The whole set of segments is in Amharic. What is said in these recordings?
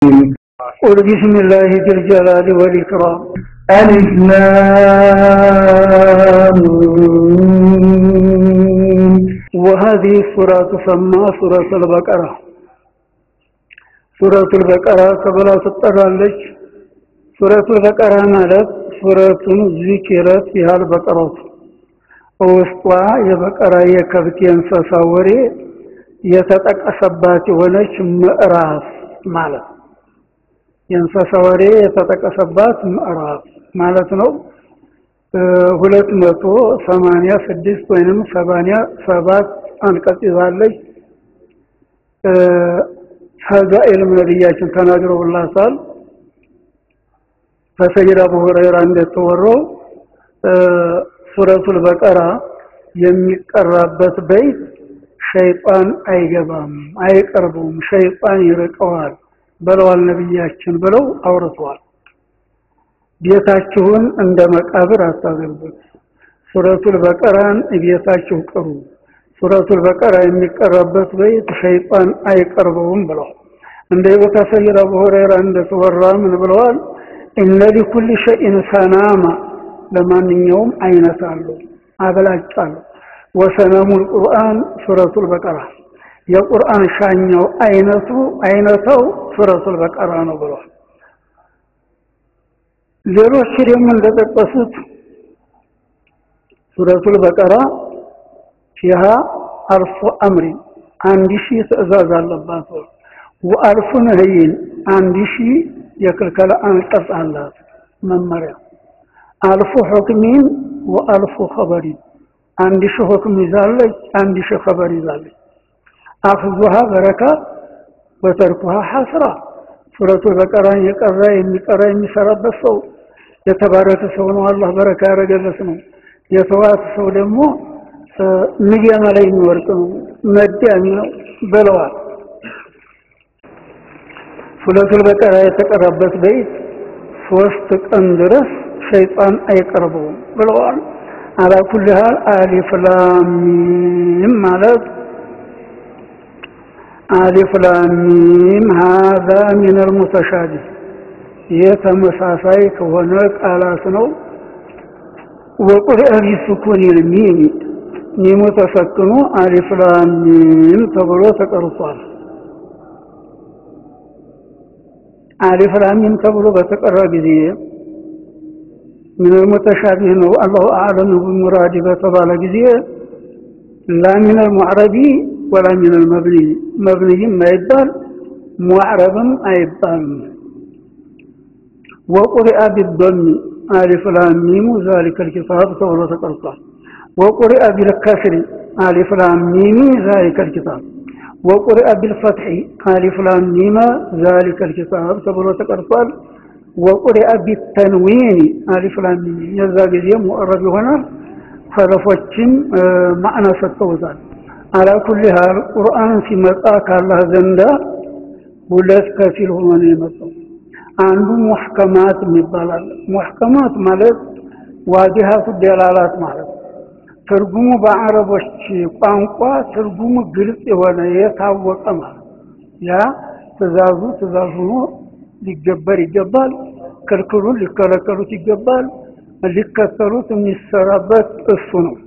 قل بسم الله ذي الجلال والإكرام ألف لام وهذه السورة تسمى سورة البقرة سورة البقرة تبلا تطرالج سورة البقرة ማለት ሱረቱን ዚክረት ያህል በቀረቱ ውስጧ የበቀራ የከብት የእንስሳ ወሬ የተጠቀሰባት የሆነች ምዕራፍ ማለት የእንስሳ ወሬ የተጠቀሰባት ምዕራፍ ማለት ነው። ሁለት መቶ ሰማንያ ስድስት ወይንም ሰማንያ ሰባት አንቀጽ ይዛለች። ፈዳኢልም ነቢያችን ተናግረውላታል። ከሰይድ አቡ ሁረይራ እንደተወራው ሱረቱል በቀራ የሚቀራበት በይት ሸይጣን አይገባም፣ አይቀርቡም፣ ሸይጣን ይርቀዋል ብለዋል ነቢያችን ብለው አውርተዋል። ቤታችሁን እንደ መቃብር አታደርጉት፣ ሱረቱል በቀራን ቤታችሁ ቅሩ። ሱረቱል በቀራ የሚቀራበት በይት ሸይጣን አይቀርበውም ብለዋል። እንደ ቦታ ሰይድ አቡ ሁረይራ እንደተወራ ምን ብለዋል? እነ ሊኩል ሸይን ሰናማ ለማንኛውም አይነት አለው አበላጭ አለው። ወሰነሙል ቁርአን ሱረቱል በቀራ የቁርአን ሻኛው አይነቱ አይነተው ሱረቱል በቀራ ነው ብለዋል። ሌሎች ደግሞ እንደጠቀሱት ሱረቱል በቀራ ፊሃ አልፉ አምሪ አንድ ሺህ ትእዛዝ አለባት። ወአልፉ ነህይን አንድ ሺህ የክልከላ አንቀጽ አላት መመሪያ። አልፉ ሁክሚን ወአልፉ ኸበሪን አንድ ሺህ ሁክም ይዛለች፣ አንድ ሺህ ኸበር ይዛለች። አፍዙሃ በረካ ወተርኩሃ ሐስራ ሱረቱል በቀራን የቀራ የሚቀራ የሚሰራበት ሰው የተባረከ ሰው ነው። አላህ በረካ ያደረገለት ነው። የተዋት ሰው ደግሞ ንያማ ላይ የሚወርቅ ነው፣ መዳሚ ነው ብለዋል። ሱረቱል በቀራ የተቀራበት በይት ሶስት ቀን ድረስ ሸይጣን አይቀርበውም ብለዋል። አላ ኩል ሃል አሊፍ ላም ሚም ማለት አሊፍ ላም ሚም ሀዛ ሚነል ሙተሻቢህ ይህ ተመሳሳይ ከሆነ ቃላት ነው። ወቁርአ ቢሱኩኒል ሚም ሚሙ ተሰክኖ አሊፍ ላም ሚም ተብሎ ተቀርጿል። አሊፍ ላም ሚም ተብሎ በተቀራ ጊዜ ሚነል ሙተሻቢህ ነው። አላሁ አዕለም ቢሙራዲ በተባለ ጊዜ ላ ሚነል ሙዕረቢ ወላ ሚነል መብኒ መብኒይም አይባል ሙዕረብም አይባልም። ወቁሪአ ቢዶሚ አሊፍ ላም ሚሙ ዛሊከል ኪታብ ተብሎ ተቀርጿል። ወቁሪአ ቢልከስሪ አሊፍ ላም ሚሚ ዛሊከል ኪታብ ወቁሪአ ቢልፈትሒ አሊፍ ላም ሚመ ዛሊከል ኪታብ ተብሎ ተቀርጿል። ወቁሪአ ቢተንዊን አሊፍ ላም ሚም የዛ ጊዜ ሙዕረብ ይሆናል። ሰለፎችም ማዕና ሰጥተውታል። አላ ኩል ሃል ቁርአን ሲመጣ ካላህ ዘንዳ ሁለት ከፊል ሆኖ ነው የመጣው። አንዱ ሙሕከማት የሚባላል። ሙሕከማት ማለት ዋዲሃቱ ደላላት ማለት ትርጉሙ በአረቦች ቋንቋ ትርጉሙ ግልጽ የሆነ የታወቀ ማለት ያ ትእዛዙ ትእዛዝ ሆኖ ሊገበር ይገባል፣ ክልክሉን ሊከለከሉት ይገባል፣ ሊከተሉት የሚሰራበት እሱ ነው።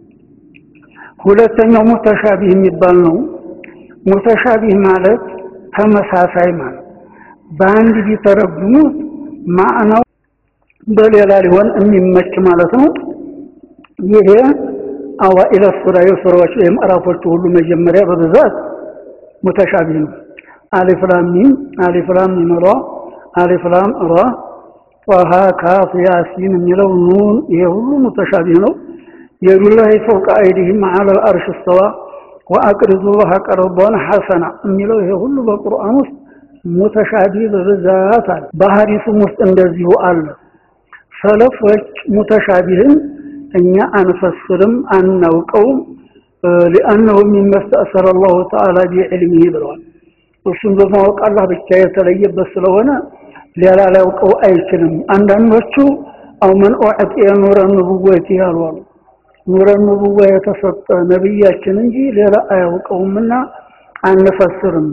ሁለተኛው ሙተሻቢህ የሚባል ነው። ሙተሻቢህ ማለት ተመሳሳይ ማለት በአንድ ቢተረጉሙት ማዕናው በሌላ ሊሆን የሚመች ማለት ነው። ይሄ አዋኢለ ሱራ የሱራዎች የምዕራፎቹ ሁሉ መጀመሪያ በብዛት ሙተሻቢህ ነው። አሊፍ ላም ሚም፣ አሊፍ ላም ሚም ራ፣ አሊፍ ላም ራ፣ ጧሃ ካፍ ያሲን የሚለው ኑን፣ ይሄ ሁሉ ሙተሻቢህ ነው። የዱላሂ ፈውቀ አይዲሂም ዐለል አርሽ እስተዋ ወአቅሪዱላህ ቀርዶን ሐሰና የሚለው ይሄ ሁሉ በቁርአን ውስጥ ሙተሻቢህ በብዛት አለ። በሐዲሱም ውስጥ እንደዚሁ አለ። ሰለፎች ሙተሻቢህን እኛ አንፈስርም አናውቀውም፣ ሊአነሁ ሚማ ስተእሰረ አላሁ ተዓላ ቢዕልሚህ ብለዋል። እሱም በማወቅ አላህ ብቻ የተለየበት ስለሆነ ሌላ ሊያውቀው አይችልም። አንዳንዶቹ አው መን ኡዕጢየ ኑረ ንቡወቲ ያሉ አሉ። ኑረ ንቡዋ የተሰጠ ነቢያችን እንጂ ሌላ አያውቀውምና አንፈስርም።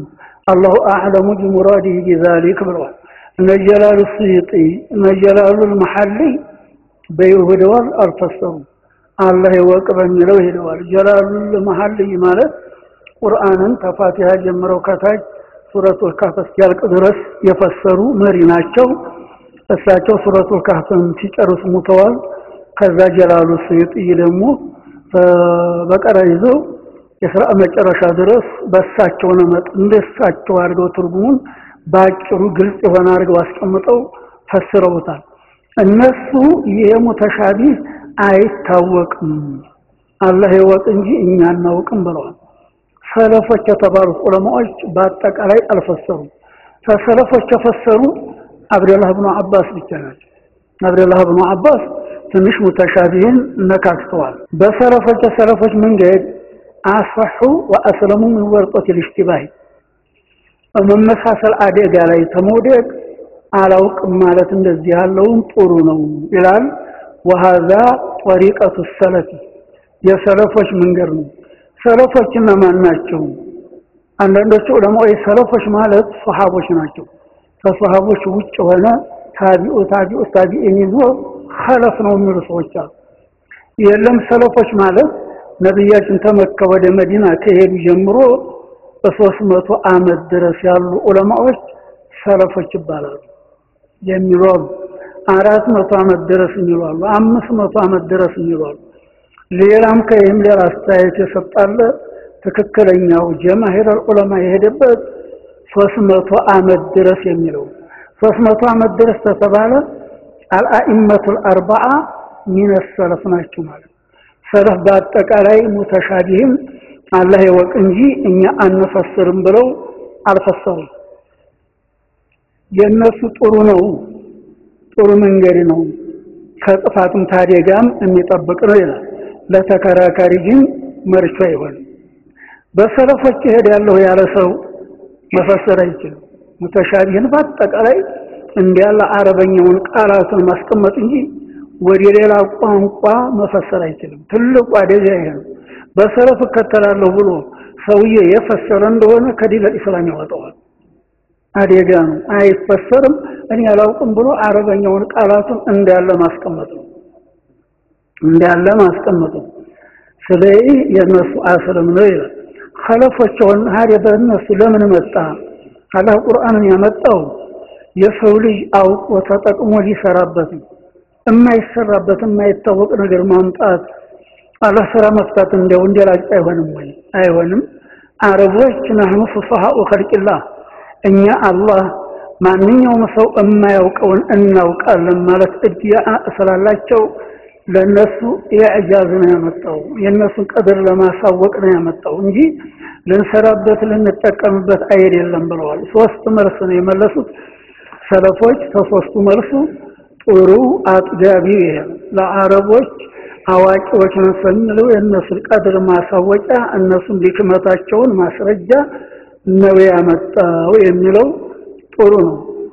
አላሁ አዕለሙ ቢሙራዲህ ቢዛሊክ ብለዋል። እነ ጀላሉ ስዩጢ እነ ጀላሉ መሐሊ በይሁደዋል አልፈሰሩም። አላህ ይወቅ በሚለው ሄደዋል። ጀላሉል መሐሊ ማለት ቁርአንን ከፋቲሃ ጀምረው ከታች ሱረቱል ካፍ እስኪያልቅ ድረስ የፈሰሩ መሪ ናቸው። እሳቸው ሱረቱል ካፍን ሲጨርሱ ሙተዋል። ከዛ ጀላሉ ስዩጢ ደግሞ በቀራ ይዘው የስራ መጨረሻ ድረስ በእሳቸው ነመጥ እንደሳቸው አድርገው ትርጉሙን በአጭሩ ግልጽ የሆነ አድርገው አስቀምጠው ፈስረውታል። እነሱ ይሄ ሙተሻቢህ አይታወቅም አላህ ይወቅ እንጂ እኛ አናውቅም ብለዋል። ሰለፎች የተባሉት ዑለማዎች በአጠቃላይ አልፈሰሩም። ከሰለፎች የፈሰሩ አብደላህ ብኑ አባስ ብቻ ናቸው። አብደላህ ብኑ አባስ ትንሽ ሙተሻቢህን ነካክተዋል። በሰለፎች የሰለፎች መንገድ አስፈሑ ወአስለሙ ምን ወርጦት ልሽቲባህ መመሳሰል አደጋ ላይ ተመውደቅ አላውቅም ማለት እንደዚህ ያለውን ጥሩ ነው ይላል። ወሃዛ ጠሪቀቱ ሰለፊ የሰለፎች መንገድ ነው። ሰለፎች እነማን ናቸው? አንዳንዶቹ ዑለማዎች ሰለፎች ማለት ሶሃቦች ናቸው። ከሶሃቦች ውጭ ሆነ ታቢኡ ታቢኡ ታቢኢን ይዞ ኸለፍ ነው የሚሉ ሰዎች አሉ። የለም ሰለፎች ማለት ነቢያችን ተመከ ወደ መዲና ከሄዱ ጀምሮ በሶስት መቶ ዓመት ድረስ ያሉ ዑለማዎች ሰለፎች ይባላሉ የሚሉ አሉ። አራት መቶ ዓመት ድረስ የሚሉ አሉ። አምስት መቶ ዓመት ድረስ የሚሉ አሉ። ሌላም ከይህም ሌላ አስተያየት የሰጣለ ትክክለኛው ጀማሂር ዑለማ የሄደበት ሶስት መቶ ዓመት ድረስ የሚለው ሶስት መቶ ዓመት ድረስ ተተባለ አልአኢመቱል አርባዓ ሚነ ሰለፍ ናቸው ማለት ሰለፍ በአጠቃላይ ሙተሻቢህም አላህ ይወቅ እንጂ እኛ አንፈስርም ብለው አልፈሰሩም። የእነሱ ጥሩ ነው፣ ጥሩ መንገድ ነው፣ ከጥፋትም ታደጋም የሚጠብቅ ነው ይላል። ለተከራካሪ ግን መርቾ አይሆንም። በሰለፎች እሄዳለሁ ያለ ሰው መፈሰር አይችልም። ሙተሻቢህን በአጠቃላይ እንዲያለ አረበኛውን ቃላትን ማስቀመጥ እንጂ ወደ ሌላ ቋንቋ መፈሰር አይችልም። ትልቁ አደጋ ይሄ ነው። በሰለፍ እከተላለሁ ብሎ ሰውዬ የፈሰረ እንደሆነ ከዲነል ኢስላም ያወጣዋል። አደጋ ነው። አይፈሰርም። እኔ አላውቅም ብሎ አረበኛውን ቃላቱን እንዳለ ማስቀመጥ ነው እንዳለ ማስቀመጥ ነው። ስለዚህ የእነሱ አስልም ነው ይላል። ኸለፎቸውን ሀዲያ በእነሱ ለምን መጣ? አላህ ቁርአንን ያመጣው የሰው ልጅ አውቆ ተጠቅሞ ሊሰራበት ነው። የማይሰራበት የማይታወቅ ነገር ማምጣት አላህ ስራ መፍታት እንደው እንደላጭ አይሆንም ወይ? አይሆንም። አረቦች ነህኑ ፉሰሃኡ ኸልቂላህ እኛ አላህ ማንኛውም ሰው የማያውቀውን እናውቃለን ማለት እድያ ስላላቸው ለነሱ የእጃዝ ነው ያመጣው። የነሱን ቀድር ለማሳወቅ ነው ያመጣው እንጂ ልንሰራበት ልንጠቀምበት አይደለም ብለዋል። ሶስት መልስ ነው የመለሱት ሰለፎች። ከሶስቱ መልሱ ጥሩ አጥጋቢ ይሄ ለአረቦች አዋቂዎች ነው ስንለው የእነሱን ቀድር ማሳወቂያ እነሱን ሊክመታቸውን ማስረጃ ነው ያመጣው የሚለው ጥሩ ነው።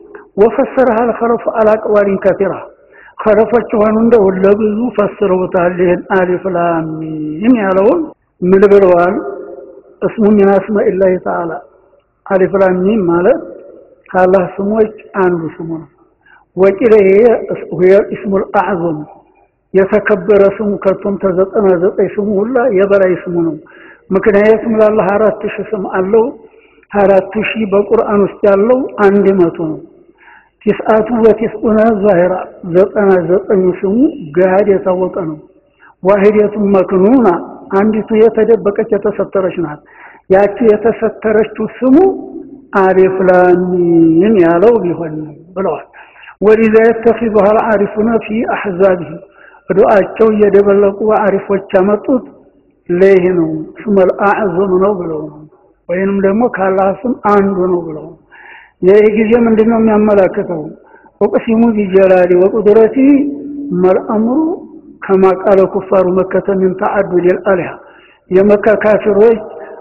ወፈሰረሃ አልኸለፉ አላቅዋሊን ከቲራ ከለፎች የሆኑ እንደው ለብዙ ፈስረውታል። ይህን አሊፍ ላም ሚም ያለውን ምን ብለዋል? እስሙ ሚን አስማኢላሂ ተዓላ አሊፍ ላም ሚም ማለት ከአላህ ስሞች አንዱ ስሙ ነው። ወቂለ ይሄ እስሙል አዕዘም የተከበረ ስሙ ከቶም ተዘጠና ዘጠኝ ስሙ ሁላ የበላይ ስሙ ነው። ምክንያቱም ለአላህ አራት ሺህ ስም አለው። አራት ሺህ በቁርአን ውስጥ ያለው አንድ መቶ ነው። ቲስአቱ ወቲስኡነ ዛሂራ ዘጠና ዘጠኙ ስሙ ገሃድ የታወቀ ነው። ዋሂደቱ መክኑና አንዲቱ የተደበቀች የተሰተረች ናት። ያቺ የተሰተረችው ስሙ አሊፍ ላም ሚም ያለው ቢሆን ብለዋል። ወሊዛ የተኺዙሃ አልዓሪፉነ ፊ አሕዛቢሂም ዱዓቸው እየደበለቁ አሪፎች ያመጡት ለይህ ነው። ስመል አዕዘም ነው ብለው ነው። ወይንም ደግሞ ከአላህ ስም አንዱ ነው ብለው ነው። ይህ ጊዜ ምንድን ነው የሚያመላክተው? ወቅሲሙ ቢጀላሊ ወቁድረቲ መልአምሩ ከማ ቃለ ኩፋሩ መከተ ምን ተዓዱድ ልአሊሃ የመካ ካፊሮች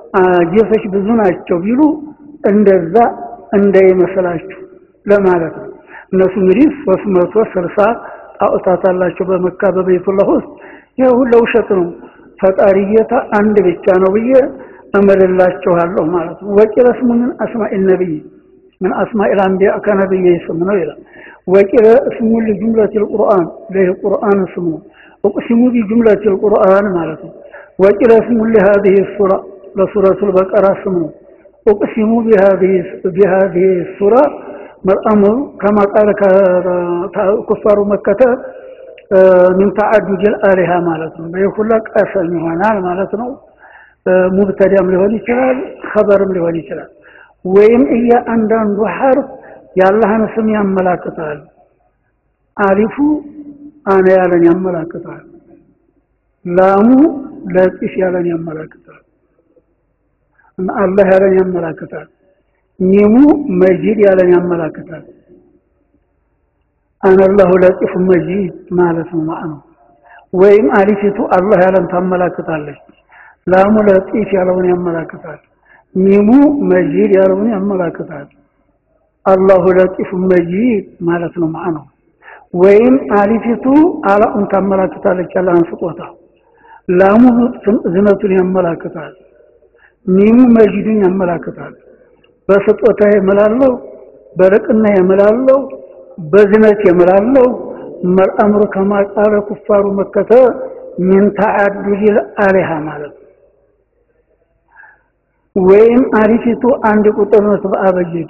ጌቶች ብዙ ናቸው ቢሉ እንደዛ እንዳይመስላችሁ ለማለት ነው። እነሱ እንግዲህ ሶስት መቶ ስልሳ ጣዖታት አላቸው በመካ በቤቱላህ ውስጥ። ይህ ሁሉ ውሸት ነው። ፈጣሪ ጌታ አንድ ብቻ ነው ብዬ እምልላችኋለሁ ማለት ነው። ወቂለ ስሙ ምን አስማኢ ነቢይ ምን አስማኢል አንቢያ ከነቢይ ስም ነው ይላል። ወቂለ ስሙ ሊጁምለቲል ቁርአን ለይህ ቁርአን ስሙ እቅሲሙ ቢጁምለቲል ቁርአን ማለት ነው። ወቂለ ስሙ ሊሃዚህ ሱራ ለሱረቱል በቀራ ስሙ እቅሲሙ ቢሃዚህ ሱራ መልአምሩ ከማ ቃለ ኩፋሩ መከተ ምን ተዓዱድል አሊሃ ማለት ነው። ይህ ሁላ ቀሰም ይሆናል ማለት ነው። ሙብተዳም ሊሆን ይችላል፣ ኸበርም ሊሆን ይችላል። ወይም እያንዳንዱ ሐርፍ የአላህን ስም ያመላክታል። አሊፉ አነ ያለን ያመላክታል። ላሙ ለጢፍ ያለን ያመላክታል። አላህ ያለን ያመላክታል። ሚሙ መጂድ ያለን ያመላክታል። አነላሁ ለጢፍ መጂድ ማለት ነው ማዕነው። ወይም አሊፊቱ አላህ ያለን ታመላክታለች። ላሙ ለጢፍ ያለውን ያመላክታል። ሚሙ መጂድ ያለውን ያመላክታል። አላሁ ለጢፍ መጂድ ማለት ነው ማዕነው። ወይም አሊፊቱ አላኡን ታመላክታለች ያለህን ስጦታ። ላሙ ዝነቱን ያመላክታል። ሚሙ መጂዱን ያመላክታል። በስጦታ የምላለው በርቅና የምላለው በዝነት የምላለው መልአምሩ ከማቃለ ኩፋሩ መከተ ሚን ተዓዱዲል አሊሃ ማለት ነው። ወይም አሪፊቱ አንድ ቁጥር ነው በአበጀዲ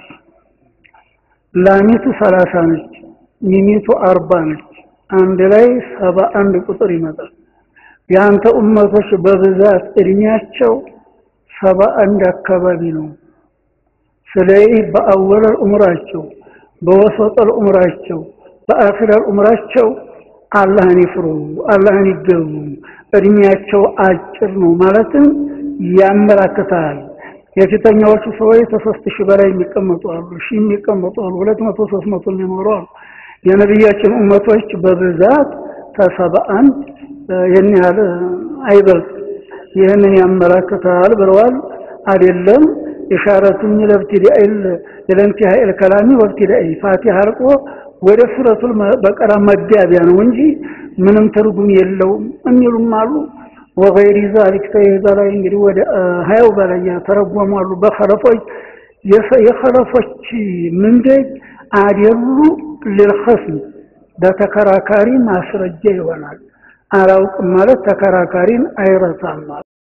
ላሚቱ ሰላሳ ነች፣ ሚሚቱ አርባ ነች። አንድ ላይ ሰባ አንድ ቁጥር ይመጣል። የአንተ ኡመቶች በብዛት እድሜያቸው ሰባ አንድ አካባቢ ነው። ስለዚህ በአወለል ኡምራቸው፣ በወሰጠል ኡምራቸው፣ በአኺረል ኡምራቸው አላህን ይፍሩ፣ አላህን ይገቡ፣ እድሜያቸው አጭር ነው ማለትም ያመላክታል። የፊተኛዎቹ ሰዎች ከሶስት ሺህ በላይ የሚቀመጡ አሉ፣ ሺህ የሚቀመጡ አሉ፣ ሁለት መቶ ሶስት መቶ የሚኖሩ አሉ። የነቢያችን ኡመቶች በብዛት ከሰባ አንድ ይህን ያህል አይበልጥ። ይህንን ያመላክታል ብለዋል። አይደለም ኢሻረቱን ለብትዳኢል ለእንቲሃኢል ከላሚ ወብትዳኢ ፋቲሃ አልቆ ወደ ሱረቱል በቀራ መጋቢያ ነው እንጂ ምንም ትርጉም የለውም የሚሉም አሉ። ወገይሪ ዛሊክ ተይዛ ላይ እንግዲህ ወደ ሀያው በላይ ተረጎሙ አሉ። በኸለፎች የኸለፎች ምንደጅ አደሉ ልልኸስም በተከራካሪ ማስረጃ ይሆናል። አላውቅም ማለት ተከራካሪን አይረሳም ማለት